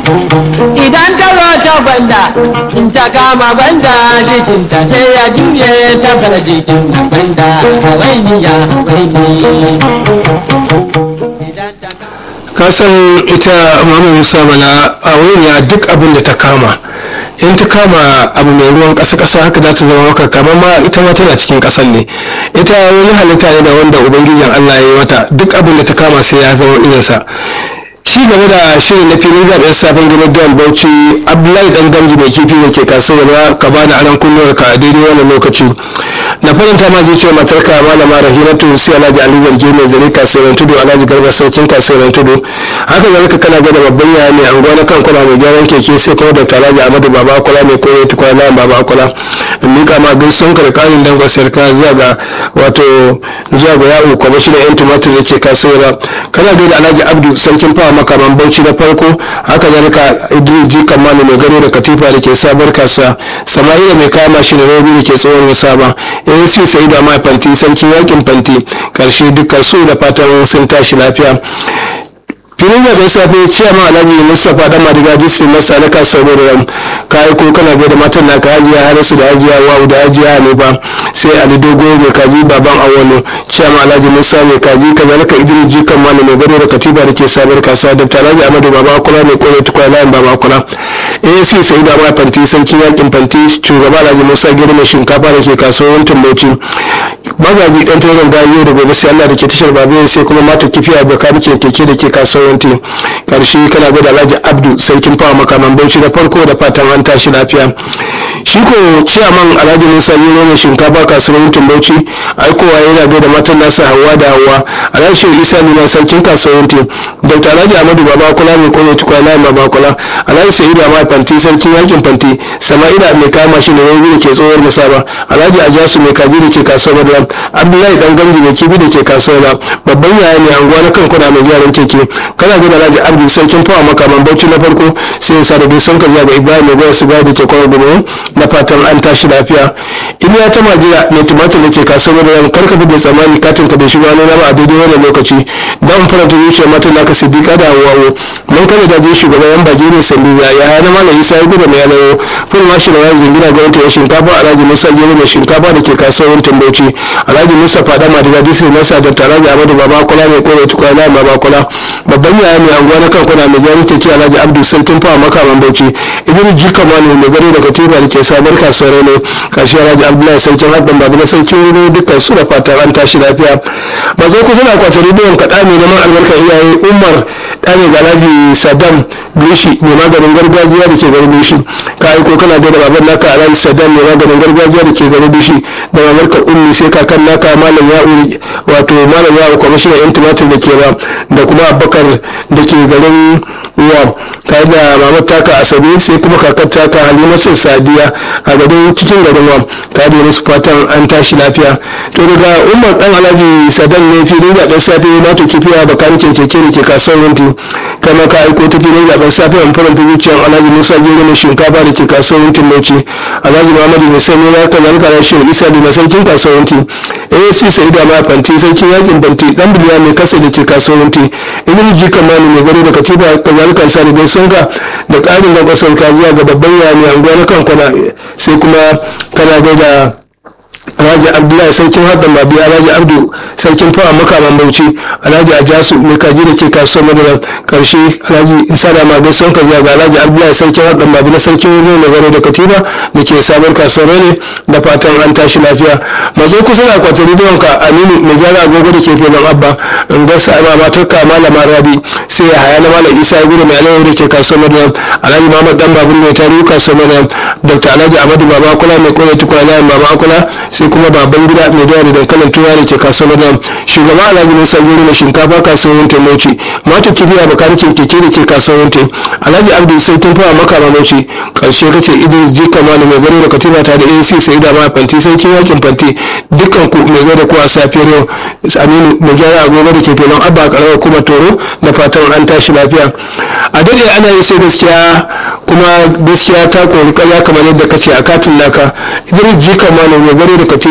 idan ta zo ta gwanda in ta kama gwanda jikinta sai ya juye ta bar jikin gwanda hawainiya hawaini idan ta kama kasan ita mama musa bala a ya duk abin da ta kama in ta kama abu mai ruwan ƙasa ƙasa haka za ta zama maka kamar ma ita ma tana cikin ƙasar ne ita wani halitta ne da wanda ubangijin allah ya yi mata duk abin da ta kama sai ya zama irinsa ci gaba da shirin na filin zaɓen sabon gidan don bauchi abdullahi dan gamji mai kifi da ke kasuwa ka ba da aran kunnuwar ka a daidai wannan lokaci na faranta ma zai ce matarka malama rahilatu sai alhaji ali zargi mai zare kasuwar tudu alhaji garba sarkin kasuwar tudu haka zalika kana gada babban yaya mai anguwa na kankuna mai gyaran keke sai kuma da alhaji amadu baba akula mai koyo tukwana na baba akula in mika ma gaisuwan ka da karin dangon sarka zuwa ga wato zuwa ga yawo kwamishinan yan tumatir da ke kasuwar kana gada alhaji abdu sarkin fawa makaman bauchi na farko haka zalika idris ji kamalu mai gado da katifa da ke sabar kasuwa sama'ila mai kama shi da robi da ke tsohon musaba anc sai da mai fanti sarkin yakin fanti karshe dukkan su da fatan sun tashi lafiya filin zaɓen safe ciyama alhaji mustapha dan madiga district masa na kasuwar da kayi ko kana da matan naka hajiya harisu da hajiya wawu da hajiya hanifa sai ali dogo mai kaji baban awolo ciyama alhaji musa mai kaji kazalika idris jikan malam mai gado da katiba da ke sabar kasuwa da alhaji amadu baba kula mai kore tukwa layin baba kula asc sai da ma fanti sarki yakin fanti shugaba alhaji musa girma shinkafa da ke kasuwar tumbauci magaji dan tsoron gayo da gobe sai allah da ke tashar babu sai kuma mata kifiya baka ke keke da ke kasuwar wanti karshe kana gwada alhaji abdu sarkin fawa makaman bauchi da farko da fatan an tashi lafiya shi ko ciyaman alhaji musa yi mai shinkafa kasuwar wantin bauchi aikowa yana gaida matan nasa hawa da hawa alhaji shehu isa liman sarkin kasuwar wantin dr alhaji amadu baba kula mai kone tukwa na baba kula alhaji sa'idu amma fanti sarkin yakin fanti sama'ila mai kama shi da wani da ke tsohuwar musaba alhaji ajasu mai kaji da ke kasuwar maryam abdullahi dan gamji mai kibi da ke kasuwar babban yaya ne anguwa na kan kuna mai gyaran keke kana gina alhaji abdu sarkin fawa makaman bauchi na farko sai ya sa da sun ka zuwa ga ibrahim mai gwaya sigari da ke kwanar gudu na fatan an tashi lafiya iliya ta majira mai tumatir da ke kasuwar maryam karka bi da tsammani katin ka bai shiga wani nama a daidai wannan lokaci don faranta zuciyar matan naka siddiqa da hawawo mun kada da jin shugaban yan baje ne sandiza ya hana malam isa ya gudu mai yanayo ful mashi da wani zingina ga wata shinkafa alhaji musa gero mai shinkafa da ke kasuwar tambauci alhaji musa fada madiga disi nasa da alhaji amadu baba kula mai kore tukwana baba kula babban yaya mai anguwa na kan kuna mai gyaran keke alhaji abdu sarkin fawa makaman bauchi idan jika manu mai gari da katiba da ke sabar kasuwar ne kashi alhaji abdullahi sarkin haɗin babu na sarkin wuri dukkan su da fatan an tashi lafiya ba zai kusa na kwatari biyan kaɗa ne neman albarkar iyaye umar ɗane ga alhaji saddam bishi mai maganin gargajiya da ke garin bishi ka aiko kana da baban naka alhaji saddam mai maganin gargajiya da ke garin bishi da mamarka ummi sai kakan naka malam ya'u wato malam ya'u kwamishinan yan tumatir da ke ba da kuma abubakar da ke garin ruwa tare da mamar taka asabe sai kuma kakar taka halimatu sadiya a garin cikin garin wa ta da musu fatan an tashi lafiya to daga umar dan alhaji sadan ne filin zaben safe na to kifiya bakarin keke da ke kasuwar wunti kama ka aiko ta filin zaben safe an faranta zuciyar alhaji musa gero mai shinkafa da ke kasuwar wuntin bauchi alhaji muhammadu mai sani ya kan yanka da shi isa da masarkin kasuwar wunti asc sai da ma fanti sarkin yakin banti dan biliya mai kasa da ke kasuwar wunti idan ji kamani mai gari da katiba kazalikan sa da sun ga da ƙarin da kasar kaziya ga babban yami anguwa na kan kwana sai kuma kana gaida alhaji abdullahi sarkin hadda mabi alhaji abdu sarkin fawa makaman bauchi alhaji ajasu mai kaji da ke kasuwar madara karshe alhaji isa da mabi sun ka ga alhaji abdullahi sarkin hadda mabi na sarkin wuri na garo da katiba da ke sabon kasuwar ne da fatan an tashi lafiya mazo kusa da kwatar rediyon ka aminu mai gyara agogo da ke filin abba in ga sa ma matar ka malama rabi sai ya haya na malam isa ya gudu mai alayyar da ke kasuwar madara alhaji muhammad dan babur mai tarihi kasuwar madara dr alhaji amadu baba kula mai koyar tukwa layin baba kula sai kuma baban gida mai dawa da dankalin tuwa da ke kasuwar madam shugaban alhaji musa gero mai shinkafa kasuwar wunte mauci mata kibiya bakarikin keke da ke kasuwar wunte alhaji abdu sai tun fara makama mauci karshe kace idris jika malu mai garo da katiba ta da ac sai da ma fanti sai kin yakin fanti dukkan ku mai gado ku a safiyar yau aminu mai gyara agogo da ke filin abba karawar kuma toro da fatan an tashi lafiya a dade ana yi sai gaskiya kuma gaskiya ta kori kaya kamar yadda kace a katin naka idris jika malu mai garo da katiba